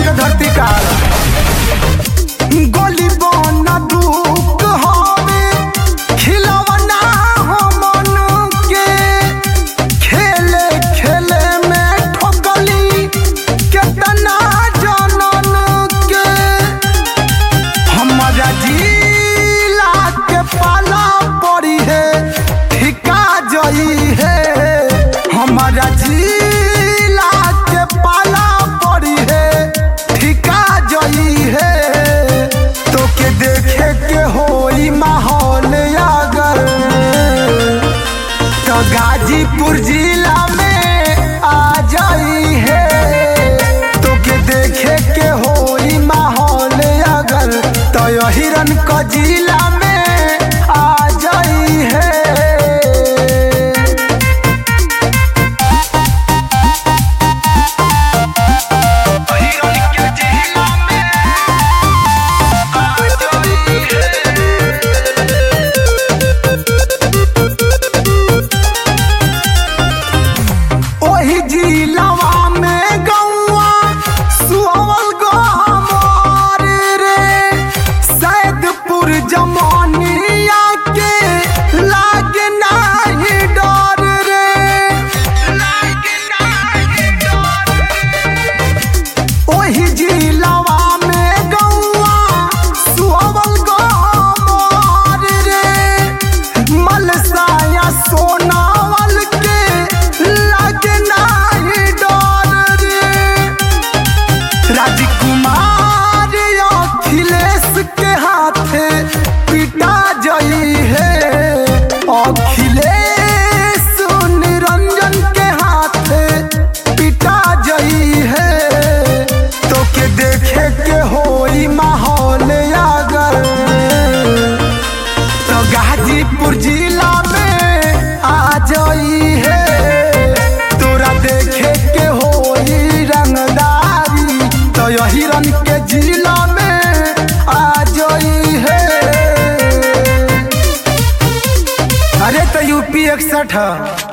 के धरती काल गोली बन दुख हवे खिलवना हो मन के खेले खेले में ठोकली केतना जनन के हमारा जिला के पाला पड़ी है ठिका जई है हमारा जिला के पाला पड़ी है ठिका जई है तो के देखे के होई माहौल अगर तो गाजीपुर जिला में आ जाई है तो के देखे के होई माहौल अगर तो हिरन क जिला में आ जाई है ओही जिलवा में गौआ सुअवल गहमर रे सैदपुर जमानिया के लागे नाही डर रे ओही जिलवा में गौआ सुअवल गहमर रे मलसाया सोनावल के लागे नाही डर रे राजकुमार अखिलेश के हाथे पिटा जई है अखिलेश निरंजन के हाथे पिटा जई है तो के देखे के होई माहौल अगर तो गाजीपुर जिला में आ जाई है तोरा देखे के होई रंगदारी तो यही रंग के जिला में आ जाई है अरे तो यूपी इकसठ